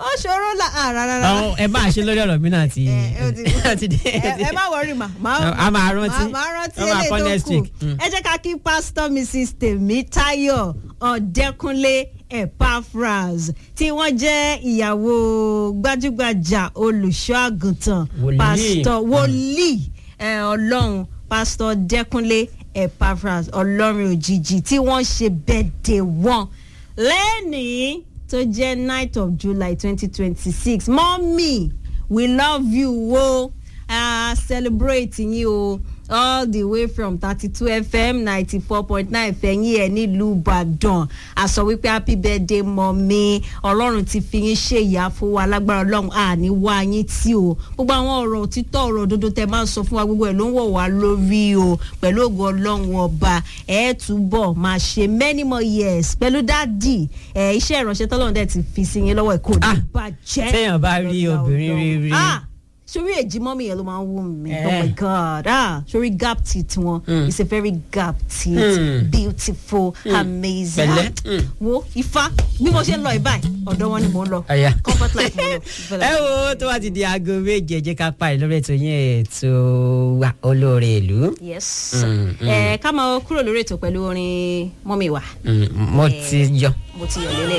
ó ṣòro là á rárá àwọn ẹ bá ṣe lórí ọ̀rọ̀ mi náà ti ẹ ẹ ti- ẹ ti dé. ẹ ẹ má wọrí mà má A máa rántí. má rántí A máa kọ́ eléyìí next tó kù week. Mm. ẹ jẹ́ ká kí pásítọ̀ mrs tèmítáyọ̀ ọ̀dẹ́kúnlé epaphras tí wọ́n jẹ́ ìyàwó gbajúgbajà olùṣọ́ àgùntàn Wòlíì. pásítọ̀ wòlíì ẹ, ọlọ́run pásítọ̀ dẹ́kúnlé epaphras ọlọ́run òjijì tí wọ́n ṣe bẹ́ẹ̀dẹ̀ wọn lẹ́nìí tó jẹ́ night of july twenty twenty six mọ́mì we love you o uh, celebrate yín o all the way from thirty two fm ninety four point nine fẹ̀yìn ẹ̀ nílùú ìbàdàn a sọ wípé happy birthday mọ́mí ọlọ́run ti fi yín ṣe ìyá fún wa lágbára ọlọ́run àní wá yín tí o gbogbo àwọn ọ̀rọ̀ òtítọ́ ọ̀rọ̀ òdodo tẹ máa ń sọ fún wa gbogbo ẹ̀ ló ń wọ̀ wá lórí o pẹ̀lú ògo ọlọ́run ọba ẹ̀ túbọ̀ máa ṣe many more years pẹ̀lú dádì ẹ̀ iṣẹ́ ìránṣẹ́ tọ́lọ́run dẹ̀ ti fi sí yín lọ́wọ́ ẹ̀ kò ní Ah, bàjẹ́ téèyàn bá rí lọ́lá obìnrin Ọlọ́run. rírí. Ah, sórí èjì mọ́mí yẹn ló máa ń wù mí Eh. oh my god ah sórí gap teeth wọn Mm. it's a very gap teeth Mm. beautiful amazing Pẹ̀lẹ́. Ah, Mm. wo ifá bí mo ṣe ń lọ ìbáyìí ọ̀dọ̀ wọn ni mò ń lọ Ọ̀yá. comfort life mo lọ ẹ wo tó bá ti di aago méje jẹ́ ká parí lórí ètò yẹn ètò wa olóore ìlú. yes Mm, mm. ẹ ká máa kúrò lórí ètò pẹ̀lú orin mọ́mí wa Mm, mo ti yọ. mo ti yọ̀ lélẹ̀